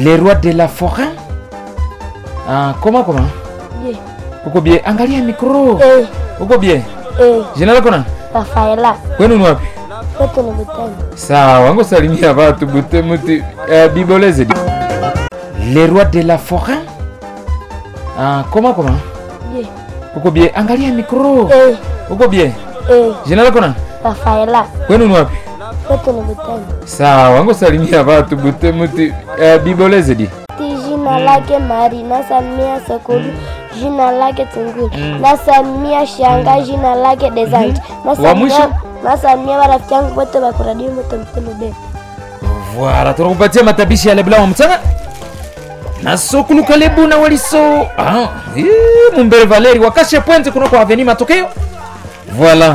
Les rois de la forêt ah, comment comment Je. uko bie angalia mikro Eh, uko bie eh, jina lako na Rafaela. kwenu ni wapi Kwetu ni Buteni. sawa ngosalimia watu butemuti uh, biboleze di Les rois de la forêt ah, comment comment Je. uko bie angalia mikro Eh, uko bie eh, jina lako na Rafaela. kwenu ni wapi Kwetu ni Buteni. sawa ngosalimia watu butemuti uh, biboleze di Ti jina lake Mari, nasalimia Sekulu, jina lake Tungulu, nasalimia Shanga, jina lake Desante, Wa mwisho? nasalimia nasalimia marafiki yangu wote wa kuradio wote mtendo bebe. Voilà, tunakupatia matabishi ya lebla wa mtana na sokulu kalebu na waliso ah, eh, mumbere valeri wakashe pointe kunako aveni matokeo voilà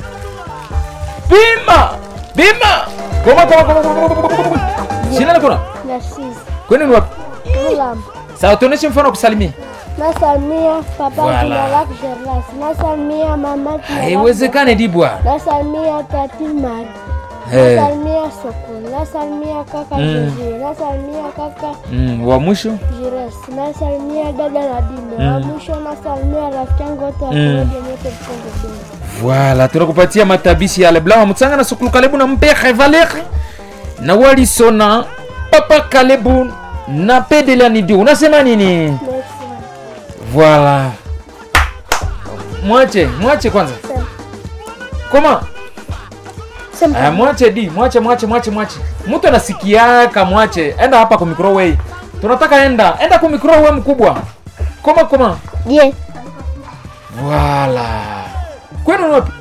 bima bima koma koma koma koma koma koma koma jina lako na Narcisse. kwani ni wapi Mulam. sawa tuoneshe mfano wa kusalimia Nasalimia papa Voilà. jina lake Gerlas. Nasalimia mama jina lake haiwezekane dibwa Nasalimia tati Mari. Eh, Nasalimia Sokol. Nasalimia kaka Mm. Josie. Nasalimia kaka mm, wa mwisho Jires. Nasalimia dada Nadine. Wa mwisho nasalimia rafiki yangu wote wa Mm. kuradio wote mtendo bebe. Voilà, tunakupatia matabishi ya lebla wa mtsanga na sukulu kalebu na mpere valeri na waliso na papa kalebu na pedela nidi unasema nini Merci. voilà mwache mwache kwanza koma Sema. uh, mwache di mwache mwache mwache mwache mtu anasikiaka mwache enda hapa ku microwave tunataka enda enda ku microwave mkubwa koma koma Je, Voilà. Kwenu ni wapi?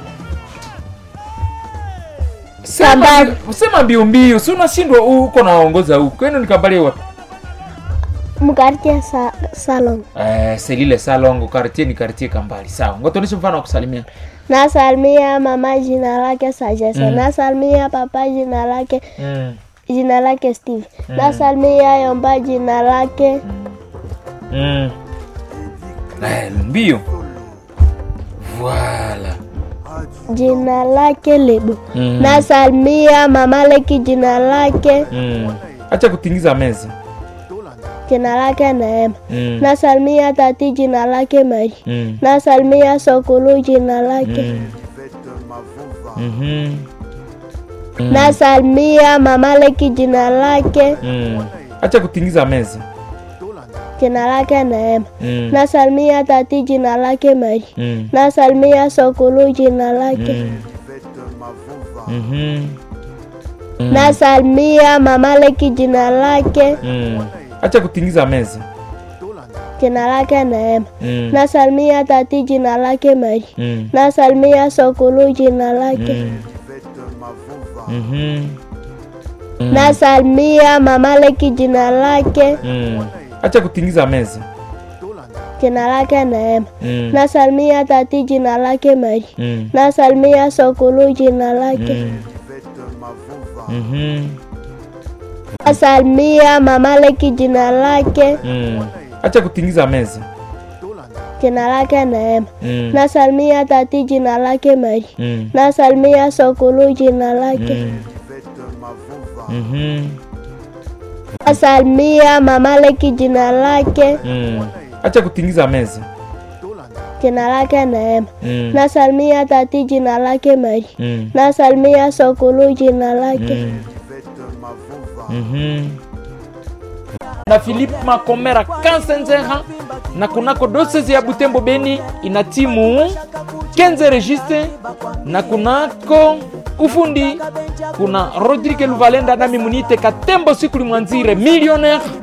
Sema Kambale. mbi- Sema mbio mbio, si unashindwa huko naongoza huko. Kwenu ni Kambale wapi? mkartie sa salon. Eh, Selile Salongo, quartier ni quartier Kambali. Sawa. Ngotonishe mfano wa kusalimia. Nasalimia mama jina lake Sajesa. Nasalimia papa jina lake Mm. jina lake Steve. Nasalimia Yomba jina lake Mm. Eh, mbio. Voilà. jina lake Lebo. Mm. Nasalimia mama Leki jina lake Mm. Acha kutingiza meza. jina lake Neema. Mm. Nasalimia tati jina lake Mari. Mm. Nasalimia Sokulu jina lake. Mm. Mhm. Nasalimia mama Leki jina lake Mm. Acha kutingiza meza. jina lake Neema. Mm. Nasalimia tati jina lake Mari. Mm. Nasalimia Sokulu jina lake. Mhm. Nasalimia mama Leki jina lake Mm. Acha kutingiza meza. jina lake Neema. Mm. Nasalimia tati jina lake Mari. Mm. Nasalimia Sokulu jina lake. Mhm. Nasalimia mama Leki jina lake Mm. Acha kutingiza meza. jina lake Neema. Mm. Nasalimia tati jina lake Mari. Mm. Nasalimia Sokulu jina lake. Mhm. Nasalimia mama Leki jina lake Mm. Acha kutingiza meza. jina lake Neema. Mm. Nasalimia tati jina lake Mari. Mm. Nasalimia Sokulu jina lake. Mhm. Nasalimia mama Leki jina lake Mm. Acha kutingiza meza. jina lake Neema. Mm. Nasalimia tati jina lake Mari. Mm. Nasalimia Sokulu jina lake. Mhm. na Philippe Makomera Kansenzeha na kunako dosezi ya Butembo Beni ina timu Kenze Registre na kunako ufundi kuna Rodrigue Luvalenda nami munite Katembo Sikuli Mwanzire millionaire